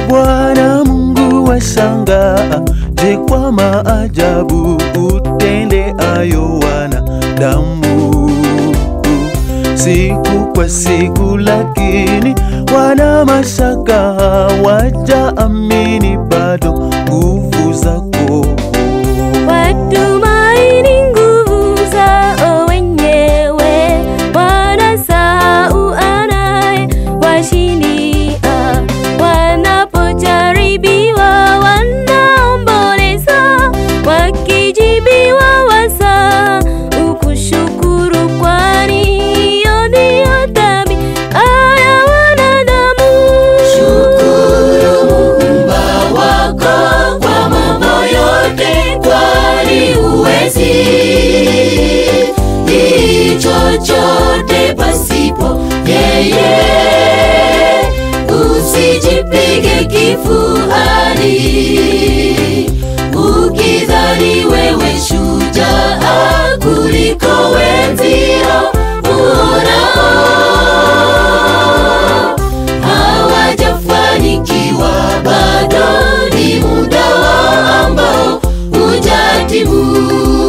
Bwana Mungu washangaa, je, kwa maajabu utende ayo wanadamu siku kwa siku, lakini wana mashaka, hawajaamini bado nguvu zako. Watumaini nguvu zao wenyewe, wanasahau anaye washindia. Wanapojaribiwa wanaomboleza, wakijibiwa wasa ukushukuru, kwani hiyo ndiyo tabia ya wanadamu. Shukuru Muumba wako kwa mambo yote, kwani huwezi chochote pasipo yeye. Usijipige kifuani ukidhani wewe shujaa kuliko wenzio uonao hawajafanikiwa bado, ni muda wao ambao hujatimu.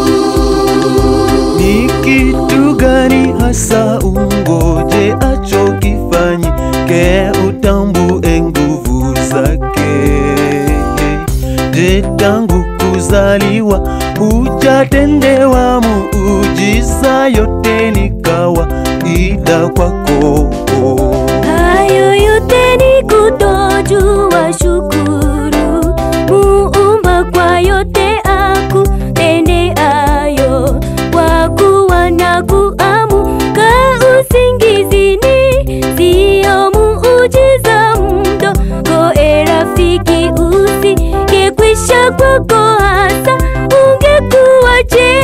Ni kitu gani hasa ungoje acho kifanyike, utambue nguvu zake? Je, tangu kuzaliwa hujatendewa muujiza? Yote ni kawaida kwako. Hayo yote ni kutojua shukuru Muumba kwa yote akutendeayo, kwa kuwa na kuamka usingizini siyo muujiza mdogo. E rafiki, usingekwisha kwako hasa ungekuwaje?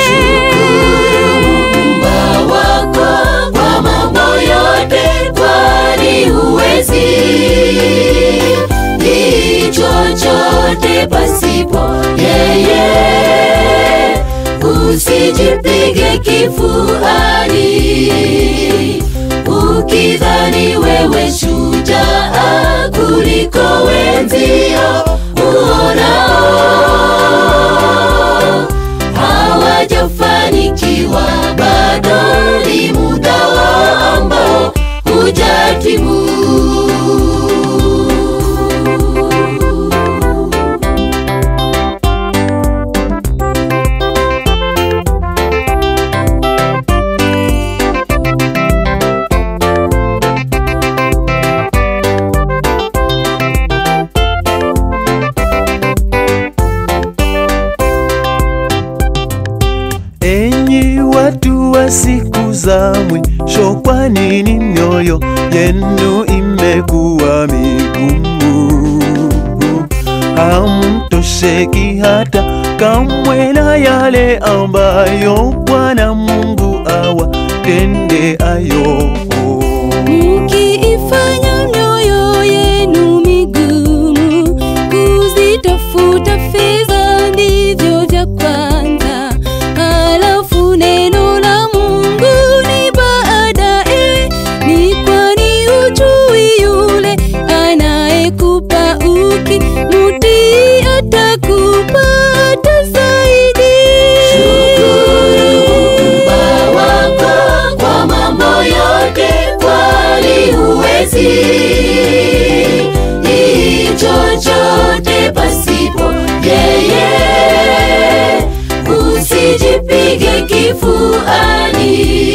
Muumba wako kwa mambo yote, kwani huwezi ni chochote pasipo yeye. Usijipige kifuani ukidhani wewe shujaa kuliko wenzio uonao hawajafanikiwa bado, ni muda wao ambao hujatimu. Enyi watu wa siku za mwisho, kwa nini mioyo yenu imekuwa migumu? Hamtosheki hata kamwe na yale ambayo Bwana Mungu awatendeayo. Mkiifanya mioyo yenu migumu kuzitafuta fedha ndivyo vya kwanza, halafu neno la Mungu ni baadaye. Ni kwani hujui yule anayekupa ukimutii atakupa hata zaidi. Shukuru Muumba wako kwa mambo yote, kwani huwezi ni chochote pasipo yeye. Usijipige kifuani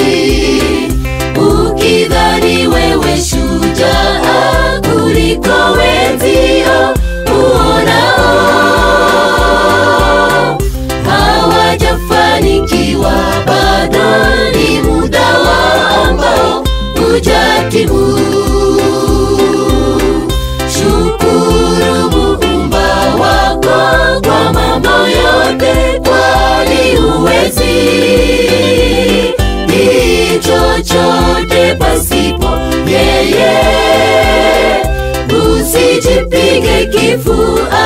ukidhani wewe shujaa kuliko wenzio uonao hawajafanikiwa bado, ni muda wao ambao hujatimu. Shukuru Muumba wako kwa mambo yote, kwani huwezi ni chochote pasipo yeye. Usijipige kifua